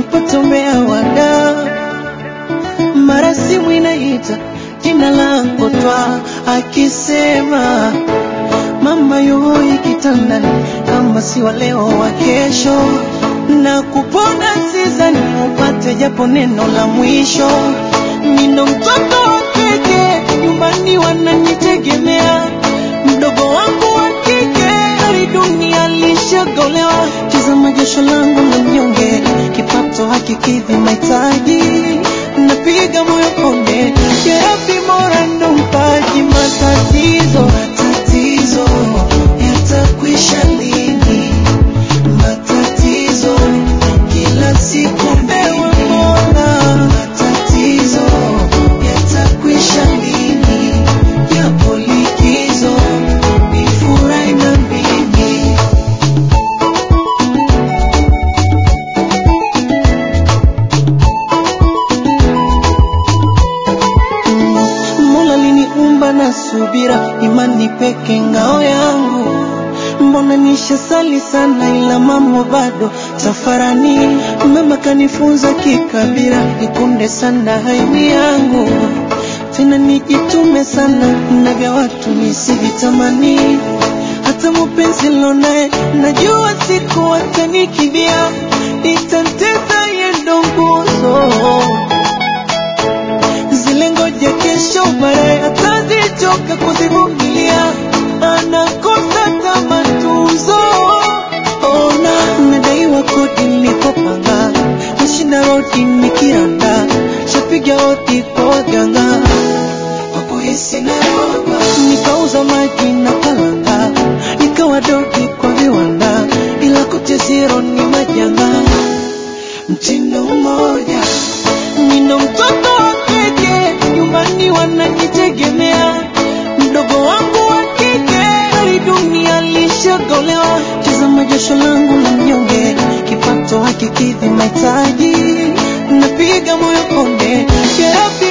napata umeawada, mara simu inaita jina lako twa, akisema mama yuhoi kitandani, kama si wa leo wa kesho, na kupona sizani upate japo neno la mwisho. Nino mtoto wa kike, nyumbani wananitegemea, mdogo wangu wa kike, hali dunia lishagolewa. Tazama jasho langu la mnyonge, kipato hakikidhi mahitaji, napiga moyo konde, jerabi mora ndo mpaji matatizo, matatizo yatakwisha lini? Matatizo kila siku mbewe mbona, matatizo yatakwisha lini? Yapo likizo nifurahi na mimi. Mola liniumba na subira, imani peke ngao yangu. Mbona nishasali sana, ila mambo bado safarani. Mama kanifunza kikabira, nikunde sana haimi yangu, tena nijitume sana na vya watu nisivitamani. Hata mupenzi lonaye najua siku atanikibia, itanteza yendo nguzo zile ngoja kesho baadaye atazichoka kuzivumilia, anakosa kama tuzo. Ona nadaiwa kodi nilikopanga, nashinda rodi nikiranda, shapiga hodi kwa waganga kwa kuhisi naroba, nikauza maji na kalanga, nikawa dogi kwa viwanda, ila kote zero ni majanga mtindo mmoja. Nina mtoto wa kike, nyumbani wananitegemea, mdogo wangu wa kike, hali dunia lishagolewa. Tazama jasho langu la mnyonge, kipato hakikidhi mahitaji, napiga moyo konde, jerabi